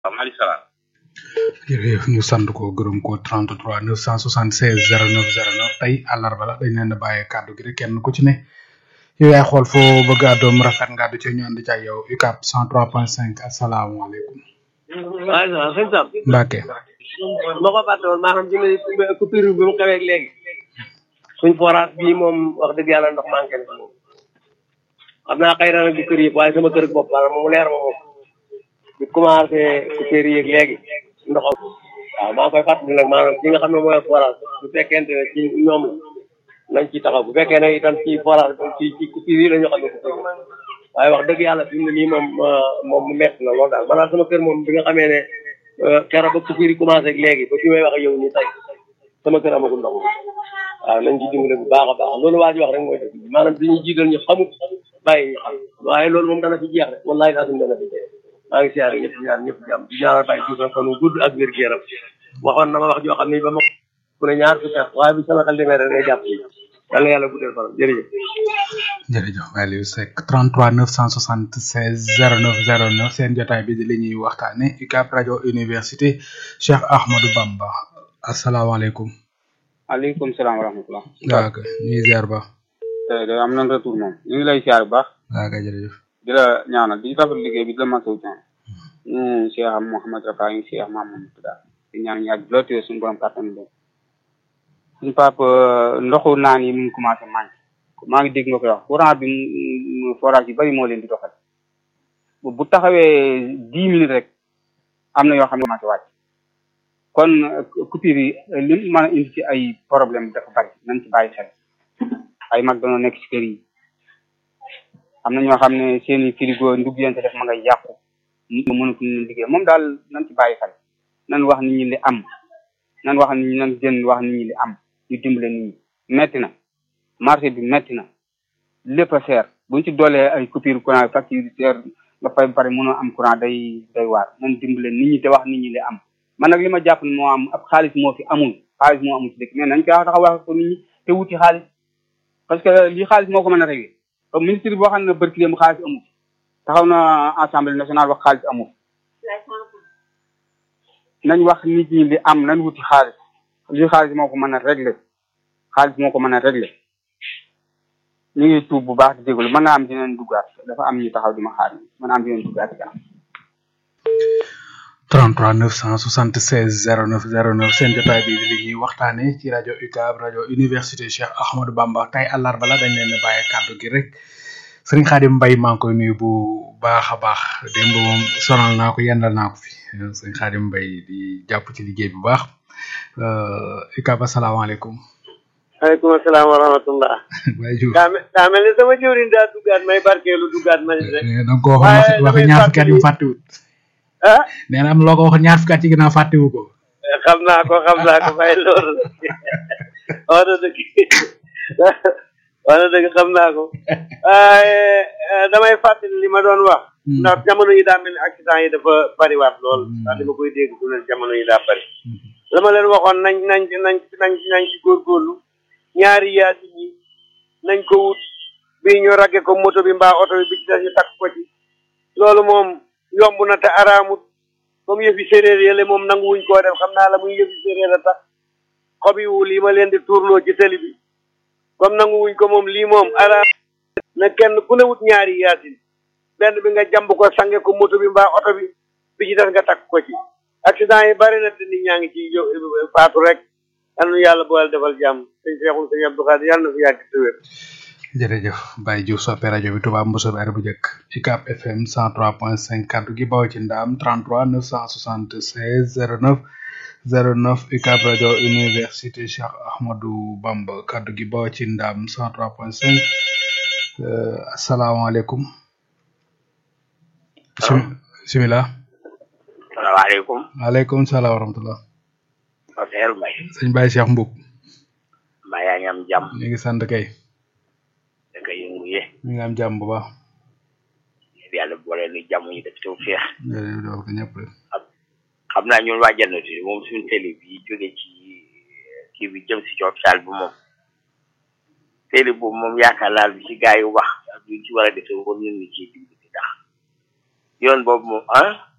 waaw maaleykum salaam. jërëjëf ñu sant ko gërëm ko 33 976 09 09 tey àllarba la dañ leen a bàyyee kàddu gi rek kenn ku ci ne yow yaay xool foo bëgg a doom rafet nga du ci ñu ànd ci ak yow UCAB 103.5 asalaamaaleykum. waaw sëñ Sam. Mbacke. ma ko fàtte woon maa xam ci ne coupure bi mu xewee léegi. suñ forage bii moom wax dëgg yàlla ndox manqué na moom. xam naa xëy na nag du kër yëpp waaye sama kër bopp maanaam mu leer ma moom. bi commencé coupure yeeg léegi ndox waaw maa ngi koy fàttali nag maanaam ci nga xam ne mooy forage bu fekkente ne ci ñoom la nañ ci taxaw bu fekkee ne itam ci forage ci ci coupure yi la ñu xam ne coupure waaye wax dëgg yàlla fi mu ne nii moom moom mu metti na loolu daal maanaam sama kër moom bi nga xamee ne keroog ba coupure yi commencé ak léegi ba fi may wax ak yow nii tey sama kër amagul ndox waaw nañ ci dimbale bu baax a baax loolu waa ji wax rek mooy dëgg maanaam dañuy jiital ñu xamut bàyyi ñu xam waaye loolu moom dana fi jeex rek wallahi daa dana fi jeex maa ngi siyaare ñëpp ñaan ñëpp jàmm di ñaanal bàyyi tuuti fan wu gudd ak wér gu yaram waxoon na ma wax joo xam ne ba ma ku ne ñaar fukki at waaye bi sama xel demee rek day jàpp yàlla yàlla guddal fanam jërëjëf jërëjëf Aliou Seck 33 976 09 09 seen jotaay bi di li ñuy waxtaane UCAB rajo université Cheikh Ahmadou Bamba asalaamaaleykum. aleykum salaam wa rahmatulah. waaw kay ñu ngi ziar ba. tey am nañ retour moom ñu ngi lay ziar bu baax. waaw kay jërëjëf. di la ñaanal di rafetlu liggéey bi di la masawu coono. ñu Cheikh Mouhamed Rafa ñu Cheikh Mamadou Touda di ñaan ñaar lool te suñu borom kàttan bi. suñu papa ndoxu naan yi mu ngi commencé manqué maa ngi dégg nga koy wax courant bi forage yu bari moo leen di doxal bu taxawee dix minutes rek am na yoo xam ne commencé wàcc kon coupure yi li mën a indi ci ay problème dafa bari nañ ci bàyyi xel ay mag dañoo nekk ci kër yi am na ñoo xam ne seen i frigo ndugg yéen def ma ngay yàqu nit ñi mënatuñu leen liggéey moom daal nañ ci bàyyi xel nan wax nit ñi li am nan wax nit ñi nan jën wax nit ñi li am ñu dimbale nit ñi metti na marché bi metti na lépp a seer buñ ci doolee ay coupure courant facture seer nga fay ba pare mënoo am courant day day waar nan dimbale nit ñi te wax nit ñi li am man nag li ma jàpp ne moo am ab xaalis moo fi amul xaalis moo amul ci dëkk mais nañ ko taxaw wax ko nit ñi te wuti xaalis parce que lii xaalis moo ko mën a régler comme ministre boo xam ne barki dem xaalis amul taxaw na assemblée nationale wax xaalis amul nañ wax nit ñi li am nañ wuti xaalis lii xaalis moo ko mën a régler xaalis moo ko mën a régler ñu ngi tuub bu baax di jégalu mën naa am dinañ duggaat dafa am ñu taxaw di ma xaar mën naa am dinañ duggaat ci 33 976 09 09 seen jotaay bi li ñuy waxtaane ci rajo UCAB rajo université Cheikh Ahmadou Bamba tey àllarba la dañ leen a bàyyi kàddu gi rek sëriñ Xaadim Mbay maa ngi koy nuyu bu baax a baax démb moom sonal naa ko yendal naa ko fi sëriñ Xaadim Mbay di jàpp ci liggéey bu baax UCAB asalaamaaleykum. waaleykum salaam wa rahmatullah. Baye Diouf daa mel daa mel ni sama jëwriñ daa duggaat may barkeelu duggaat ma rek. da nga ko waxoon wax ñaar fukki at yu fàttewut. ah nee na am loo ko waxoon ñaar fukki at ci ginnaaw fàttewu ko. xam naa ko xam naa ko fay loolu wax na dëgg wax na dëgg xam naa ko waaye damay fàttali li ma doon wax. ndax jamono yi daa mel ni accident yi dafa bariwaat lool. ndax li ma koy dégg du leen jamono yi daa bari. la ma leen waxoon nañ nañ nañ nañ nañ ci góorgóorlu ñaari yaasi yi nañ ko wut bii ñu ragge ko moto bi mbaa oto bi bi ci des ñu takk ko ci loolu moom yomb na te araamut comme yëfi séeréer yële moom nanguwuñ koo def xam naa la muy yëfi séeréer a tax xob yi wul yi ma leen di tuurloo ci tëli bi comme nanguwuñ ko moom lii moom araam na kenn ku ne wut ñaari yaasin benn bi nga jàmb ko sange ko moto bi mbaa oto bi bi ci des nga takk ko ci accident yi bari na te nit ñaa ngi ci faatu rek yal na yàlla boole defal jàmm sëñ Seexul sëñ Abdou Khadir yàlla na fi yàgg te wér jërëjëf Baye Diouf soppe rajo bi Touba Moussa Bari bu njëkk UCAB FM 103.5 kaddu gi bawoo ci ndaam 33 976 09 09 UCAB rajo université Cheikh Ahmadou Bamba kaddu gi bawoo ci ndaam 103.5 asalaamaaleykum. bisimilah. salaamaaleykum. waaleykum salaam wa rahmatulah. Seydou Mbaye. sëñ Baye Cheikh Mbouk. mbaa yaa ngi am jàmm. ñu ngi sant kay. da nga yëngu ye. ñu ngi am jàmm bu baax. yàlla boole nu jàmm ñu def taw feex. jërëjëf defal ko ñëpp rek. xam naa ñun waa jannatu moom suñu télé bi jóge ci kii bi jëm si hôpital bi moom télé boobu moom yaakaar naa lu ci gaa yi wax ak lu ci war a defee war nañu ci dimbali ndax yoon boobu moom ah